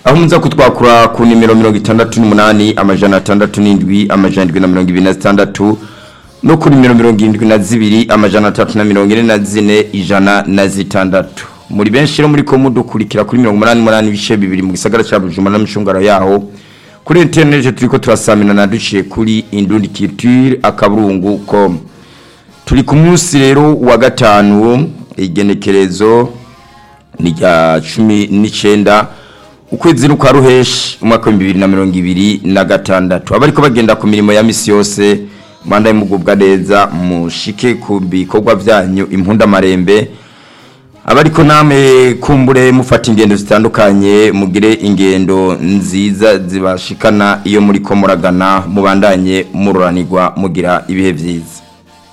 aho muza kutwakura ku nimero mirongo itandatu n'umunani amajana atandatu n'indwi amajana indwi na mirongo ibiri na zitandatu no kuri nimero mirongo irindwi na zibiri amajana atatu na mirongo ine na zine ijana na zitandatu muri benshi rero muri ko mudukurikira kuri mirongo umunani n'umunani ibice bibiri mu gisagara cya bujumbura n'amashungaro yaho kuri interineti turi ko turasaminana duciye kuri indundi culture akaburungu com turi ku munsi rero wa gatanu igenekerezo ni rya cumi n'icyenda ukwezi kwa ruheshi umwaka w'ibihumbi bibiri na mirongo ibiri na gatandatu abariko bagenda ku mirimo ya misi yose manda y'umugubwa neza mushike ku bikorwa byanyu impundamarembe abariko namwe kumbure mufata ingendo zitandukanye mugire ingendo nziza zibashikana iyo muri ko muragana mubandanye mururanirwa mugira ibihe byiza